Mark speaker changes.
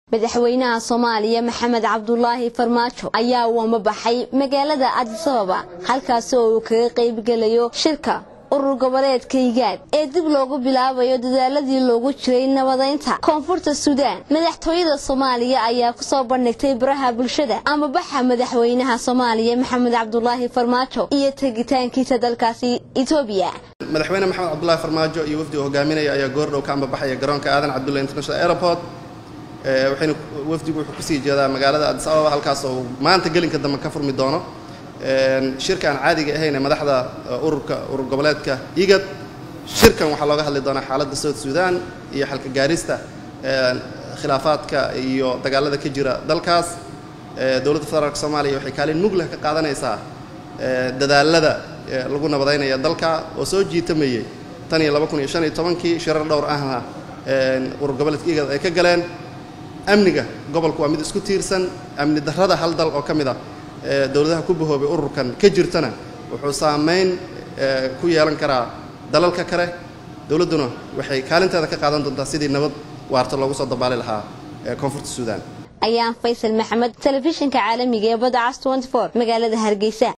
Speaker 1: madaxweynaha soomaaliya maxamed cabdulaahi farmaajo ayaa uama baxay magaalada adisababa halkaasi oo uu kaga qaybgelayo shirka urur goboleedka higaad ee dib loogu bilaabayo dadaaladii loogu jiray nabadeynta koonfurta suudaan madaxtooyada soomaaliya ayaa kusoo bandhigtay baraha bulshada ama baxa madaxweynaha soomaaliya maxamed cabdulaahi farmaajo iyo tegitaankiisa dalkaasi etoobiya
Speaker 2: madaxweyne maxamed cabdulaahi farmaajo iyo wafdiga hogaaminaya ayaa goordhow ka ambabaxaya garoonka aadan cabdulla international airport waxayna wafdigu wuxuu kusii jeedaa magaalada adis ababa halkaas oo maanta gelinka dambe ka furmi doono shirka aan caadiga ahayn ee madaxda ururka urur goboleedka igad shirkan waxaa looga hadli doonaa xaaladda south sudan iyo xalka gaarista khilaafaadka iyo dagaalada ka jira dalkaas dowladda federaalk soomaaliya waxay kaalin mugleh ka qaadanaysaa dadaalada lagu nabadeynaya dalka oo soo jiitamayey tan iyo laba kun iyo shan iyo tobankii shirar dhowr ahna urur goboleedka igad ay ka galeen amniga gobolku waa mid isku tiirsan amni darrada hal dal oo ka mid ah dowladaha ku bahoobay ururkan ka jirtana wuxuu saameyn ku yeelan karaa dalalka kale dowladduna waxay kaalinteeda ka qaadan doontaa sidii nabad waarta loogu soo dabaali lahaa koonfurta suudaan
Speaker 1: ayaan faysal maxamed telefishinka caalamiga ee badda cas magaalada hargeysa